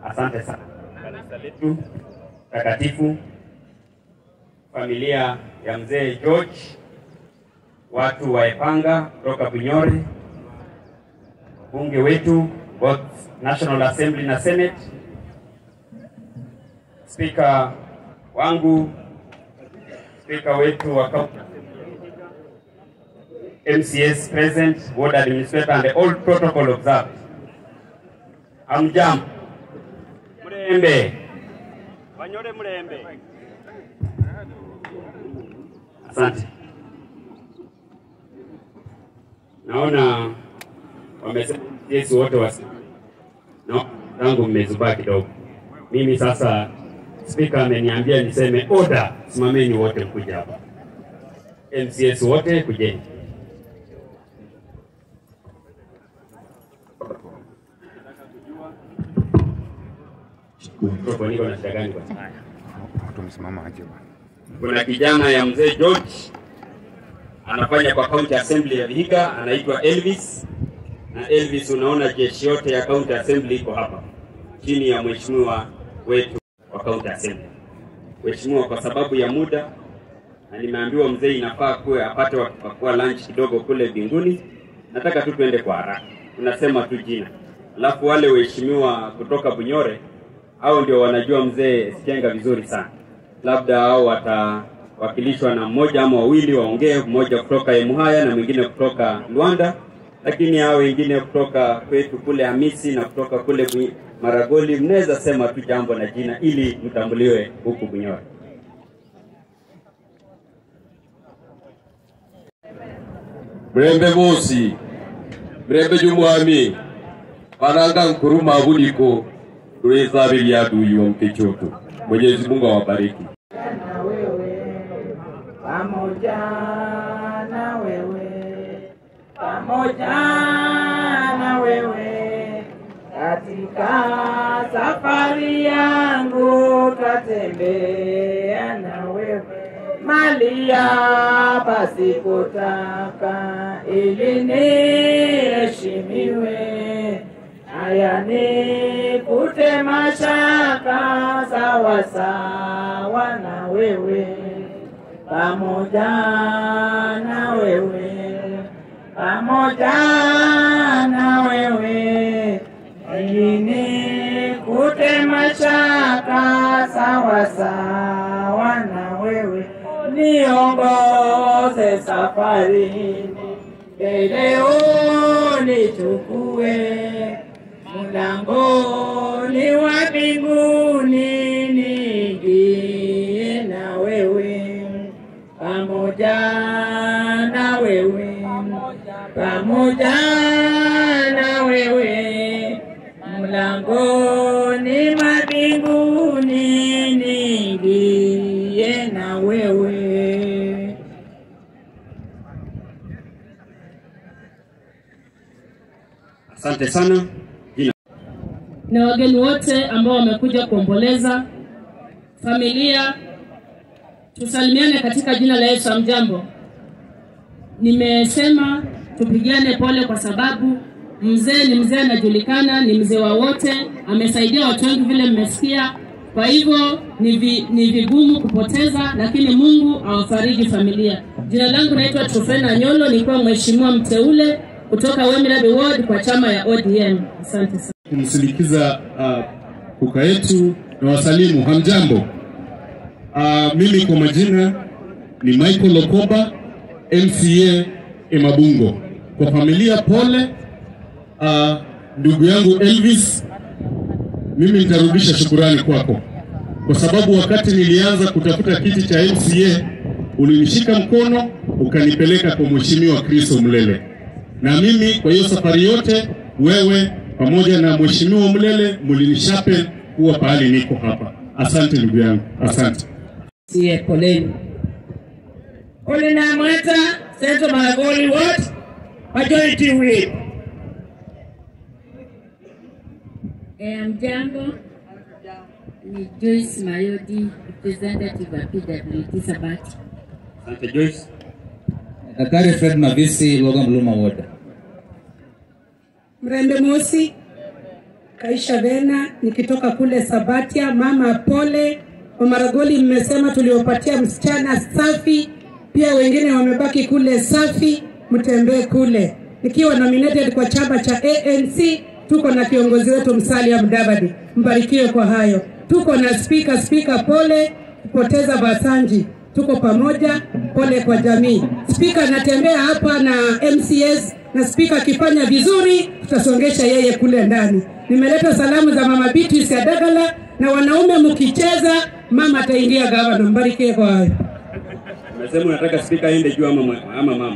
Asante sana kanisa letu takatifu, familia ya mzee George, watu wa Epanga kutoka Bunyore, bunge wetu both National Assembly na Senate, spika wangu, spika wetu wa kaunti, MCS present, ward administrator and all protocol observed. Amjambo. Mlembe. Wanyore Mlembe. Asante. Naona wamesema Yesu wote wasi. No, tangu mmezubaa kidogo. Mimi sasa spika ameniambia niseme order, simameni wote mkuja hapa. MCS wote kujeni. Mikrofoni iko na shida gani kwa sasa? Watu wamesimama aje bwana? Kuna kijana ya mzee George anafanya kwa county assembly ya Vihiga, anaitwa Elvis. Na Elvis, unaona jeshi yote ya county assembly iko hapa chini ya mheshimiwa wetu wa county assembly. Mheshimiwa, kwa sababu ya muda na nimeambiwa mzee inafaa kuwe apate wakipakua lunch kidogo kule binguni, nataka tu tuende kwa haraka, tunasema tu jina, alafu wale waheshimiwa kutoka Bunyore hao ndio wanajua mzee Sikenga vizuri sana, labda hao watawakilishwa na mmoja ama wawili waongee, mmoja kutoka Emuhaya na mwingine kutoka Luanda, lakini hao wengine kutoka kwetu kule Hamisi na kutoka kule Bui- Maragoli, mnaweza sema tu jambo na jina ili mtambuliwe huku Bunyore. Mrembe bosi mrembe jumwami bananga nkuru mabuliko tulizabilia adui wa mkechoto. Mwenyezi Mungu awabariki. na wewe pamoja na wewe pamoja na wewe katika safari yangu tatembea na wewe malia pasipotaka ili niheshimiwe haya nikute mashaka sawa sawa na wewe pamoja na wewe pamoja na wewe ili nikute mashaka sawa sawa na wewe niongoze safarini mbele unichukue mlangoni wa mbinguni niingie na wewe pamoja na wewe pamoja na wewe mlangoni mwa mbinguni niingie na wewe Asante sana. Jina na wageni wote ambao wamekuja kuomboleza familia, tusalimiane katika jina la Yesu. Amjambo. Nimesema tupigiane pole kwa sababu mzee ni mzee, anajulikana, ni mzee wa wote, amesaidia watu wengi vile mmesikia. Kwa hivyo ni, vi, ni vigumu kupoteza, lakini Mungu awafariji familia. Jina langu naitwa Trofena Nyolo, nilikuwa mheshimiwa mteule kutoka Wemirabe Ward kwa chama ya ODM. Asante sana. kumsindikiza uh, kuka yetu na wasalimu hamjambo. Uh, mimi kwa majina ni Michael Okoba MCA Emabungo. Kwa familia pole. Uh, ndugu yangu Elvis, mimi nitarudisha shukurani kwako kwa sababu wakati nilianza kutafuta kiti cha MCA ulinishika mkono ukanipeleka kwa mheshimiwa Kristo Mlele, na mimi kwa hiyo safari yote wewe pamoja na mheshimiwa Mlele mlinishape kuwa pahali niko hapa. Asante ndugu yangu, asante. sie poleni. Ole na Mwata, Central Maragoli Ward, Majority Whip. Eh, mjambo ni Joyce Mayodi, representative wa PWT Sabati. asante Joyce. Daktari Fred Mavisi, Logan Bluma Ward. Mrembe Mosi, Kaisha Vena nikitoka kule Sabatia. Mama pole, Wamaragoli mmesema tuliopatia msichana safi, pia wengine wamebaki kule safi, mtembee kule. Nikiwa nominated kwa chama cha ANC, tuko na kiongozi wetu Musalia Mudavadi, mbarikiwe kwa hayo. Tuko na spika, spika pole kupoteza Basanji, tuko pamoja, pole kwa jamii. Spika anatembea hapa na MCS na spika akifanya vizuri, tutasongesha yeye kule ndani. Nimeleta salamu za mama Beatrice ya Dagala, na wanaume mkicheza, mama ataingia gavana. Mbarikiwe kwa hayo. Umesema unataka spika aende juu ama, mwa- ama mama?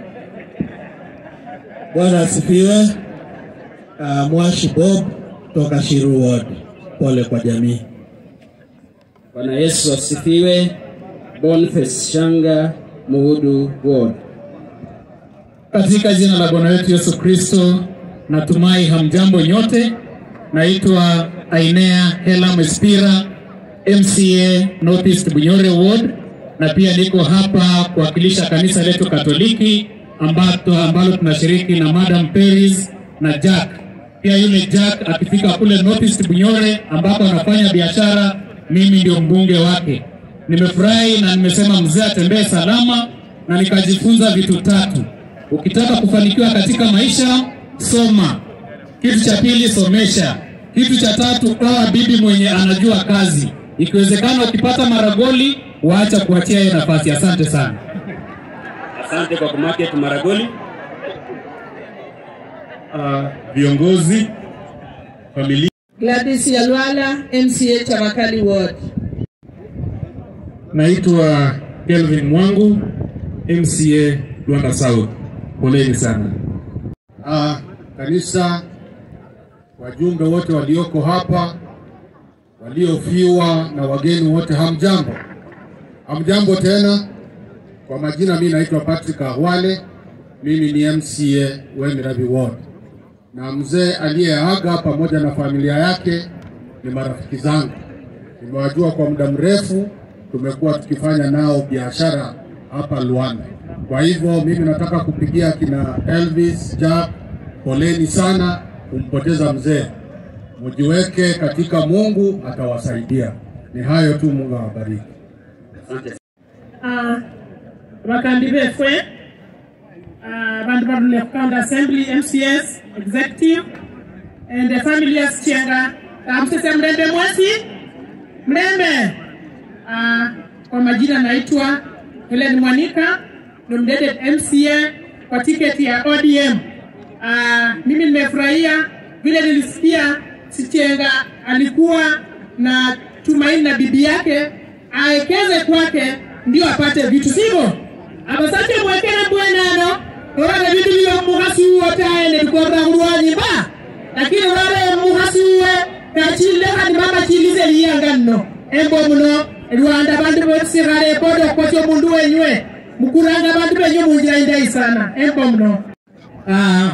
Bwana asifiwe. Uh, Mwashi Bob toka Shiru Ward. Pole kwa jamii. Bwana Yesu asifiwe. Boniface Shanga, Muhudu Ward. Katika jina la Bwana wetu Yesu Kristo, natumai hamjambo nyote. Naitwa Ainea Hela Mwespira, MCA Northeast Bunyore Ward, na pia niko hapa kuwakilisha kanisa letu Katoliki ambato, ambalo tunashiriki na Madam Peris na Jack. Pia yule Jack akifika kule Northeast Bunyore ambako anafanya biashara, mimi ndio mbunge wake. Nimefurahi na nimesema mzee atembee salama, na nikajifunza vitu tatu. Ukitaka kufanikiwa katika maisha, soma. Kitu cha pili, somesha. Kitu cha tatu, oa bibi mwenye anajua kazi. Ikiwezekana ukipata maragoli, waacha kuachia yeye nafasi. Asante sana. Asante kwa kumarket Maragoli. Uh, viongozi, familia Gladys Yalwala, MCA Chavakali Ward. Naitwa Kelvin Mwangu, MCA Luanda South. Poleni sana. Ah, kanisa, wajumbe wote walioko hapa, waliofiwa na wageni wote, hamjambo? Hamjambo tena. Kwa majina, mimi naitwa Patrick Ahwale, mimi ni MCA Wemirabi Ward, na mzee aliyeaga pamoja na familia yake ni marafiki zangu, nimewajua kwa muda mrefu, tumekuwa tukifanya nao biashara hapa Luanda. Kwa hivyo mimi nataka kupigia kina Elvis Jack, poleni sana kumpoteza mzee, mujiweke katika Mungu atawasaidia. Ni hayo tu, Mungu awabariki. Uh, bakandi befwe uh, bandu barule kukanda assembly mcs executive and the family ya Sichienga amsese mlembe mwasi mlembe uh, kwa majina naitwa Helen Mwanika nominated MCA kwa tiketi ya ODM. Uh, mimi nimefurahia vile nilisikia Sichienga alikuwa na tumaini na bibi yake aekeze kwake ndio apate vitu sivyo abasache mwekere bwenano orane bindu byo muhasi uwo taene tukorra kulwanyi ba lakini rare muhasi uwe kachile hani mama chilize liyanganno embo muno rwanda bandu bosirare bodo kocho mundu wenywe mukuranga bandu benyu munjira indai sana embo muno Ah,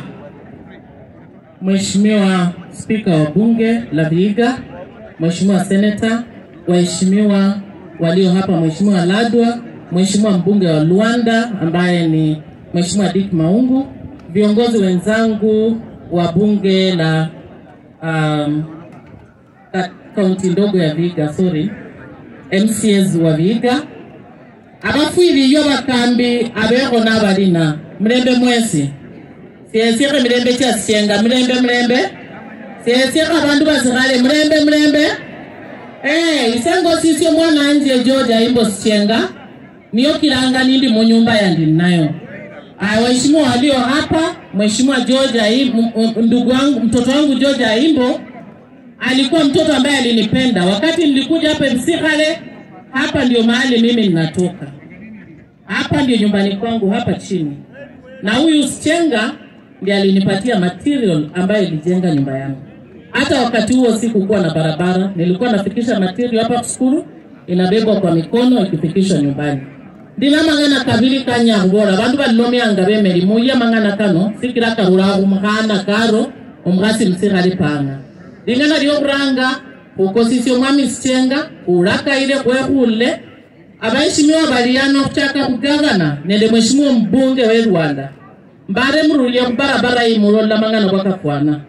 Mheshimiwa Spika wa Bunge la Vihiga, Mheshimiwa Seneta, waheshimiwa walio hapa, Mheshimiwa Ladwa, Mheshimiwa mbunge wa Luanda ambaye ni Mheshimiwa Dick Maungu, viongozi wenzangu wa bunge la um, ka- kaunti ndogo ya Vihiga, sorry, MCAs wa Vihiga, abafwiliyo bakambi abekho n'abalina mulembe mwesi siesiekhe milembe kyasienga mulembe mulembe siesiekhe abandu basikhale mulembe mulembe Eh, isengo sisyo mwana anje George aimbo sichenga niyo kilanga nindi munyumba yandi nayo. Ah, waheshimiwa walio hapa, Mheshimiwa George Aimbo, ndugu wangu, mtoto wangu George Aimbo alikuwa mtoto ambaye alinipenda wakati nilikuja hapa Msikhale. Hapa ndio mahali mimi ninatoka, hapa ndio nyumbani kwangu hapa chini, na huyu Sichenga ndiye alinipatia material ambayo ilijenga nyumba yangu. Hata wakati huo sikukuwa na barabara, nilikuwa nafikisha material hapa skulu, inabebwa kwa mikono ikifikishwa nyumbani. ndina mang'ana kabili kanyangora bandu balilomyanga bemelimu iya mang'ana kano sikira karura umukhana karo omukhasi musikhali panga ling'ana lyokhuranga khukosisya omwami sichenga khulakaile khwekhule abaheshimiwa bali ano khuchaka khugavana nende mheshimiwa mbunge we rwanda mbare murulye khubarabara iyi mulola mang'ana bwakafwana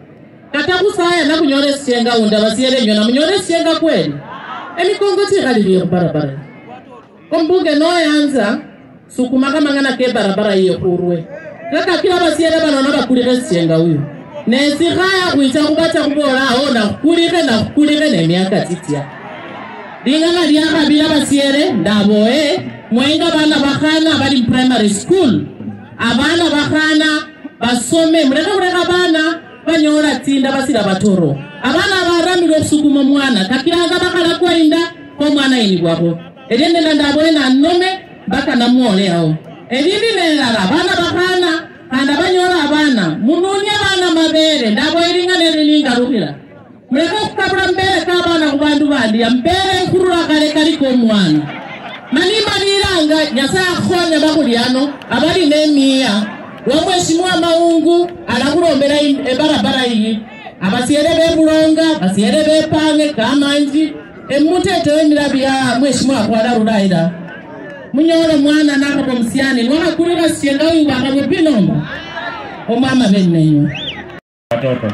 kata kusaya nakunyora sienga unda basiere nyona munyora sienga kweli emikongoti ikaliliyo barabara kombunge noyanza sukuma kamang'ana ke barabara iyo kurwe kaka kila basiere banona bakulike sienga uyu nesikaya kwicha kubacha kubola aho nakukulike nakukulike nemiaka titya lingana lyakabila basiere ndaboe mwenga bana bakhana bali primary school abana bakhana basome muleka kuleka bana banyola tsinda basila batoro abana baramile okusukuma omwana kakilanga bakhala kwainda komwana ini bwabo eryendena ndaboe nanome mpaka namwole awo elindi nelala bana bakhana khanda banyola abana mununye bana mabele ndaboe lingana elilingalukila muleke okukabula mbele kabana ku bandu bandi ambele nkurula kale kaliko omwana manimalilanga nyasaye akhonya bakulyano abali nemiya wamweshimiwa maungu alakulombela ebarabara iyi abasiele bebulonga basiele bepange kamanji emutete wemilabi ya mweshimiwa kwalalulaila munyolo mwana nakako musiani niwakakulila sienga uyu wakabwe pinomba omwama benneyo watoto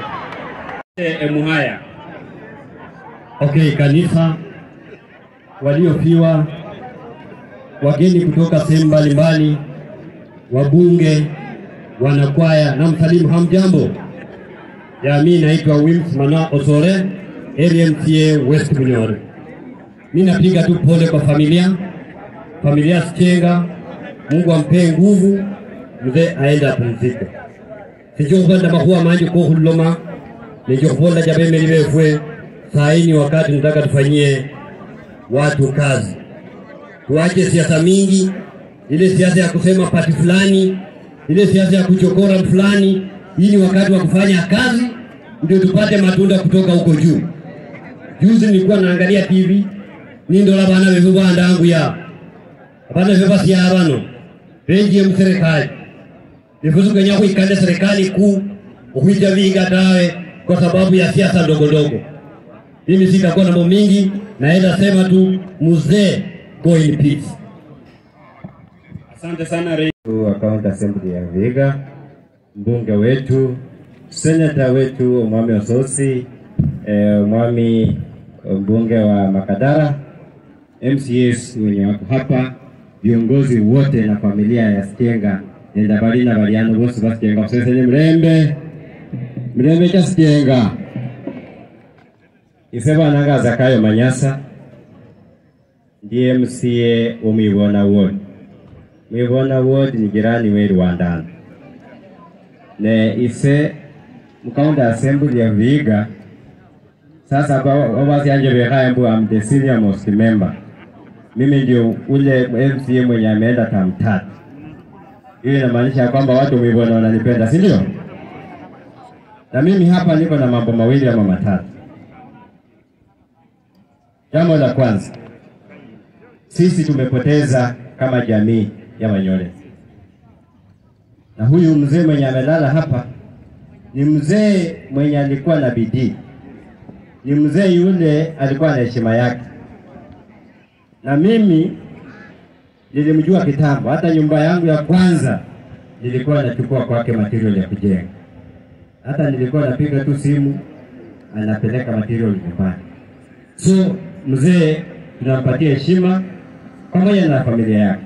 emuhaya Okay, kanisa, waliofiwa, wageni kutoka sehemu mbalimbali, wabunge, wanakwaya na msalimu, hamjambo? Ya, mi naitwa Wims Mana Osore, area MCA West Bunyore. Mi napiga tu pole kwa familia, familia Sichenga, Mungu ampee nguvu, mzee aende apumzike. sichokhwenda makhuwa manje kokhuloma nechokhvola javemeli vefwe saa hii ni wakati nataka tufanyie watu kazi, tuache siasa mingi, ile siasa ya kusema pati fulani, ile siasa ya kuchokora fulani. Hii ni wakati wa kufanya kazi, ndio tupate matunda kutoka huko juu. Juzi nilikuwa naangalia TV nindola bana bevu bandangu ya abana bevu basia bano benjie mu serikali nifuzu kenya kuikande serikali kuu ukuija vinga tawe kwa sababu ya siasa ndogo ndogo. Mimi sitakuwa na mambo mingi, naenda sema tu mzee, go in peace. Asante sana Rais wa County Assembly ya Vihiga, mbunge wetu, senata wetu Omwami Ososi, eh, Omwami mbunge wa Makadara, MCAs wenye wako hapa, viongozi wote na familia ya Sitenga nenda bali na baliano bose basitenga kusesenye mrembe mrembe cha Sitenga ise bwana Zakayo Manyasa ndiye MCA wo Mwibona Ward. Mwibona Ward ni jirani we Rwandana ne ise mukaunti assembly ya Vihiga sasa wawasyanje bekhaya mbu am the senior most member mimi ndio ule MCA mwenye ameenda tam tatu hiyo inamaanisha kwamba watu Mwibona wananipenda si ndio na mimi hapa niko na mambo mawili ama matatu Jambo la kwanza, sisi tumepoteza kama jamii ya Wanyore, na huyu mzee mwenye amelala hapa ni mzee mwenye alikuwa na bidii, ni mzee yule alikuwa na heshima yake, na mimi nilimjua kitambo. Hata nyumba yangu ya kwanza nilikuwa nachukua kwake material ya kujenga, hata nilikuwa napiga tu simu, anapeleka material nyumbani. So mzee tunampatia heshima pamoja na familia yake.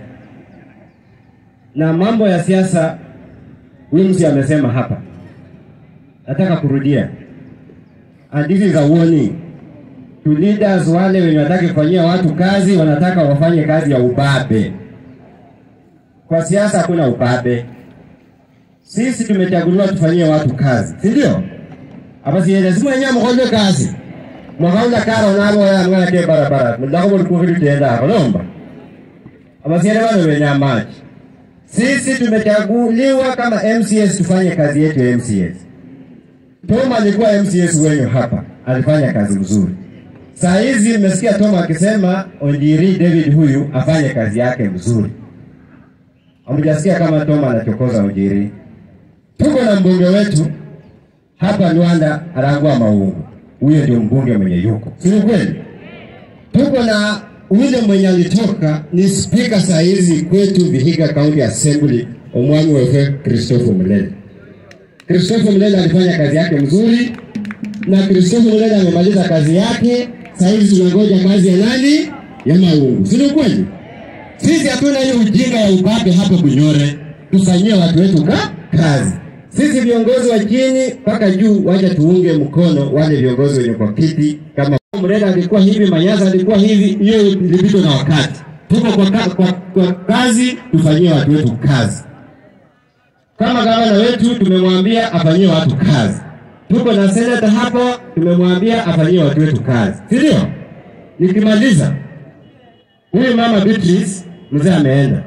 Na mambo ya siasa, Wimsi amesema hapa, nataka kurudia, and this is a warning to leaders wale wenye wanataka kufanyia watu kazi, wanataka wafanye kazi ya ubabe. Kwa siasa hakuna ubabe. Sisi tumechaguliwa tufanyie watu kazi, si ndio? Hapa si lazima wenyewe mkoje kazi mwakaunda karo nabo ya mwana ke barabara mudako buli kuhili tenda hapo nomba abasiere bano benya maji sisi tumechaguliwa kama MCS tufanye kazi yetu ya MCS Toma alikuwa MCS wenyu hapa alifanya kazi mzuri saa hizi mmesikia Toma akisema Onjiri David huyu afanye kazi yake mzuri hamjasikia kama Toma anachokoza Onjiri tuko na mbunge wetu hapa Rwanda Arangwa Maungu huyo ndio mbunge mwenye yuko, si kweli? Tuko na ule mwenye alitoka ni spika saa hizi kwetu Vihiga County Assembly, omwami wewe Christopher Mlele. Christopher Mlele alifanya kazi yake mzuri, na Christopher Mulele amemaliza kazi yake. Sasa hivi tunangoja kazi ya nani? Ya Maungu, si ndio kweli? Sisi hatuna hiyo ujinga ya ubabe hapa Bunyore, tufanyie watu wetu ka kazi. Sisi viongozi wa chini mpaka juu, wacha tuunge mkono wale viongozi wenye kwa kiti. Kama Mrenda alikuwa hivi, Manyasa alikuwa hivi, hiyo ilipitwa na wakati. Tuko kwa, ka, kwa, kwa kazi, tufanyie watu wetu kazi. Kama gavana wetu tumemwambia afanyie watu kazi, tuko na senata hapo, tumemwambia afanyie watu wetu kazi, si ndio? Nikimaliza, huyu mama Beatrice mzee ameenda,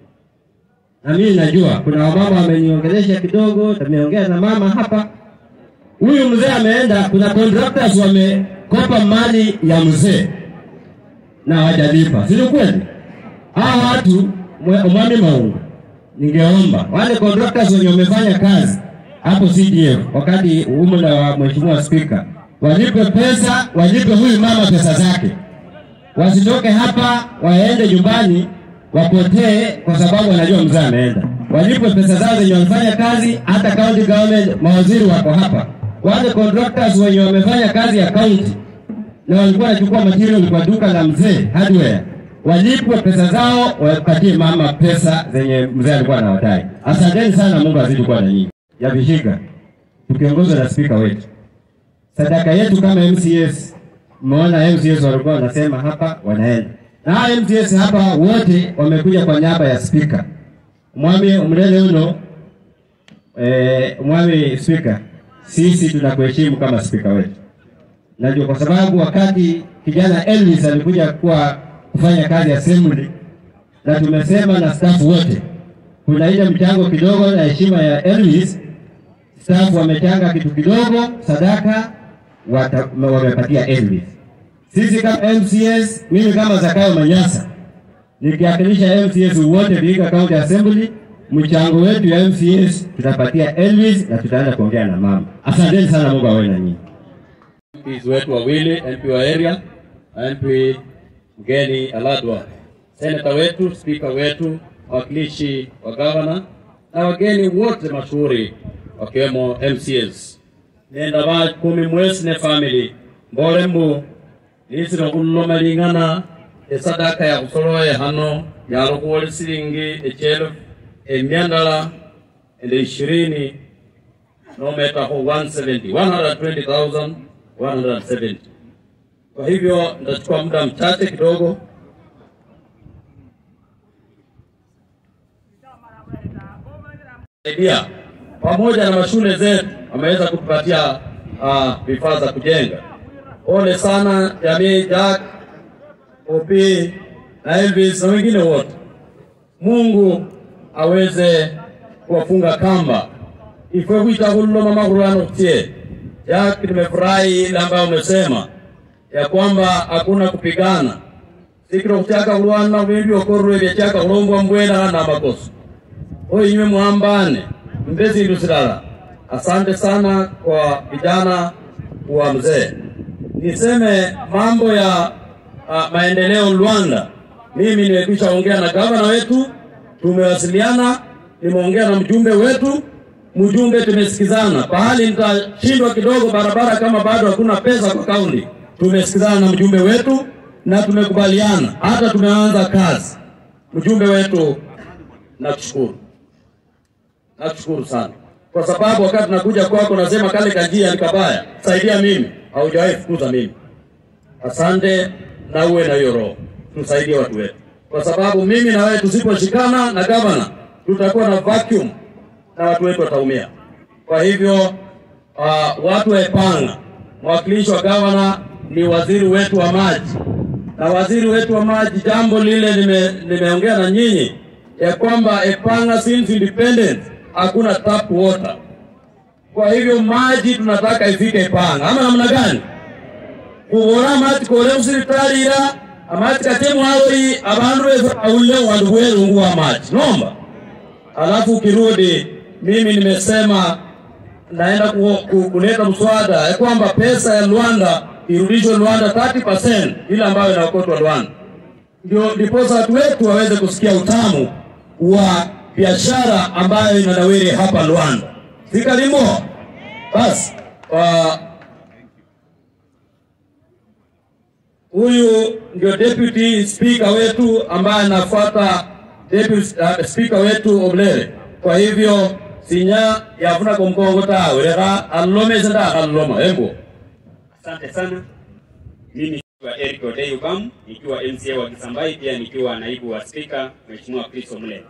na mimi najua kuna wamama wameniongelesha kidogo, tumeongea na mama hapa. Huyu mzee ameenda, kuna contractors wamekopa mali ya mzee na hawajalipa, si kweli? Hawa watu mwami Maungu, ningeomba wale contractors wenye wamefanya kazi hapo CDF wakati umla wa mheshimiwa spika walipe pesa, walipe huyu mama pesa zake, wasitoke hapa waende nyumbani wapotee kwa sababu wanajua mzee ameenda. Walipwe pesa zao zenye wamefanya kazi, hata county government, mawaziri wako hapa, wale contractors wenye wamefanya kazi ya county na walikuwa wanachukua material kwa duka la mzee hardware, walipwe pesa zao, wapatie mama pesa zenye mzee alikuwa anawadai. Asanteni sana, Mungu azidi kuwa na nyinyi. Ya Vihiga tukiongozwa na spika wetu, sadaka yetu kama MCS, mmeona MCS walikuwa wanasema hapa wanaenda na hawa MCS hapa wote wamekuja kwa niaba ya spika mwami mlele uno. E, mwami spika, sisi tunakuheshimu kama spika wetu, najua kwa sababu wakati kijana Elvis alikuja kuwa kufanya kazi assembly, na tumesema na staff wote, kuna ile mchango kidogo na heshima ya Elvis, staff wamechanga kitu kidogo sadaka wata, wamepatia Elvis. Sisi kama MCS, mimi kama Zakayo Manyasa nikiwakilisha MCS wote Vihiga County Assembly, mchango wetu ya MCS tutapatia Elvis na tutaenda kuongea na mama. Asanteni sana, Mungu awe na nyinyi. MPs wetu wawili, MP wa area na MP mgeni Aladwa, seneta wetu, spika wetu, wawakilishi wa gavana na wageni wote mashuhuri wakiwemo MCS. Nenda ba kumi mwesi ne family mbole mbu nisiro kullomalingana esadaka ya kusoloye hano yalo kuwoli silingi echelo emyandala ende ishirini nometa ho 170 120,170 kwa hivyo nitachukua muda mchache kidogo saidia pamoja na mashule zetu wameweza kutupatia vifaa uh, za kujenga. Pole sana jamii Jack, OP na Elvis na wengine wote. Mungu aweze kuwafunga kamba ifwe kuita kullo mama kulano kutie Jack, nimefurahi ile ambayo umesema ya kwamba hakuna kupigana sikiro kuchaka kulwana vindu okorwe byachaka kulombwa mbwena na makosa oyo inywe mwambane mbezi ndu silala. Asante sana kwa vijana wa mzee. Niseme mambo ya uh, maendeleo Rwanda, mimi nimekwisha ongea na gavana wetu, tumewasiliana, nimeongea na mjumbe wetu, mjumbe tumesikizana. Pahali nitashindwa kidogo barabara, kama bado hakuna pesa kwa kaunti, tumesikizana na mjumbe wetu na tumekubaliana, hata tumeanza kazi. Mjumbe wetu, nakushukuru, nakushukuru sana kwa sababu wakati nakuja kwako nasema kale kanjia ni kabaya, saidia mimi, haujawahi fukuza mimi. Asante na uwe na hiyo roho, tusaidie watu wetu, kwa sababu mimi na wewe tusiposhikana na gavana tutakuwa na vacuum na watu wetu wataumia. Kwa hivyo uh, watu wa Epanga, mwakilishi wa gavana ni waziri wetu wa maji, na waziri wetu wa maji, jambo lile nimeongea na nyinyi ya kwamba Epanga since independence hakuna tap water. Kwa hivyo maji tunataka ifike Epanga, ama namna gani? kubora amati kore musiritalira amati katemu awori abandu befe aulle wandu bwerungu wa maji nomba. Alafu ukirudi, mimi nimesema naenda ku, ku, kuleta mswada ya kwamba pesa ya Rwanda irudishwe Rwanda 30% ile ambayo inaokotwa Rwanda, ndio ndiposa watu wetu waweze kusikia utamu wa biashara ambayo inanawiri hapa Rwanda. Sikalimo basi uh, Huyu ndio deputy speaker wetu ambaye anafuata deputy uh, speaker wetu Oblere. Kwa hivyo sinya yafuna kumkongo tawe leka alome senda aloma embo. Asante sana. Mimi nikiwa Eric Odei Ubamu, nikiwa MCA wa Kisambai, pia nikiwa naibu wa spika Mheshimiwa Chris Omule.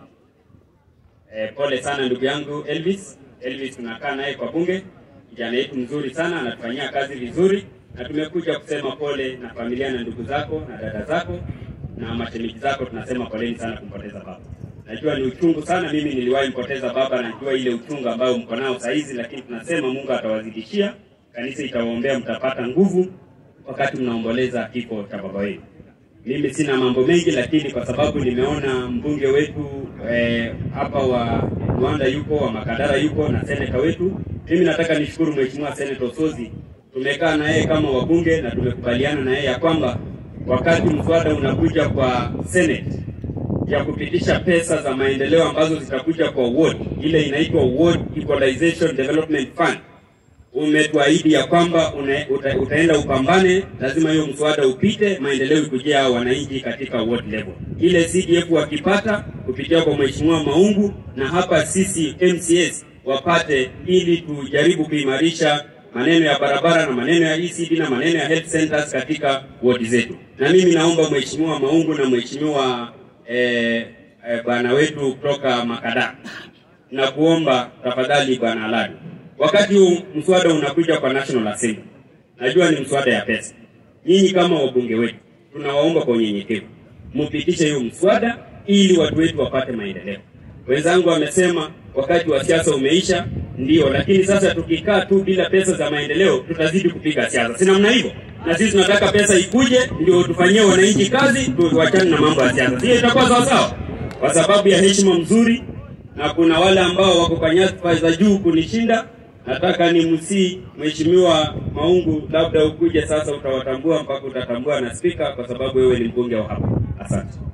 E, pole sana ndugu yangu Elvis. Elvis tunakaa naye kwa bunge, kijana yetu mzuri sana, anatufanyia kazi vizuri, na tumekuja kusema pole na familia na ndugu zako na dada zako na mashemeji zako. Tunasema poleni sana kumpoteza baba. Najua ni uchungu sana, mimi niliwahi mpoteza baba, najua ile uchungu ambayo mko nao saa hizi, lakini tunasema Mungu atawazidishia, kanisa itawaombea, mtapata nguvu wakati mnaomboleza kifo cha baba wenu. Mimi sina mambo mengi, lakini kwa sababu nimeona mbunge wetu eh, hapa wa Rwanda yuko, wa Makadara yuko na seneta wetu, mimi nataka nishukuru Mheshimiwa Seneta Osozi. Tumekaa na yeye kama wabunge na tumekubaliana na yeye ya kwamba wakati mswada unakuja kwa Senate ya kupitisha pesa za maendeleo ambazo zitakuja kwa ward, ile inaitwa Ward Equalization Development Fund, umetuahidi ya kwamba una, uta, utaenda upambane, lazima hiyo mswada upite, maendeleo ikujia hao wananchi katika ward level. Ile CDF wakipata kupitia kwa Mheshimiwa Maungu na hapa sisi MCS wapate, ili tujaribu kuimarisha maneno ya barabara na maneno ya ECD na maneno ya health centers katika ward zetu. Na mimi naomba Mheshimiwa Maungu na Mheshimiwa eh, eh, bwana wetu kutoka Makada na kuomba tafadhali, bwana Aladi, wakati huu mswada unakuja kwa National Assembly, najua ni mswada ya pesa. Nyinyi kama wabunge wetu, tunawaomba kwa unyenyekevu mupitishe hiyo mswada ili watu wetu wapate maendeleo. Wenzangu wamesema wakati wa siasa umeisha, ndio, lakini sasa tukikaa tu bila pesa za maendeleo tutazidi kupiga siasa, si namna hivyo? Na sisi tunataka pesa ikuje, ndio tufanyie wananchi kazi, tuachane na mambo ya siasa. Hiyo itakuwa sawa sawa, kwa sababu ya heshima mzuri, na kuna wale ambao wako kwa nyadhifa za juu kunishinda. Nataka ni msii Mheshimiwa Maungu, labda ukuje sasa, utawatambua mpaka utatambua na spika, kwa sababu wewe ni mbunge wa hapa. Asante.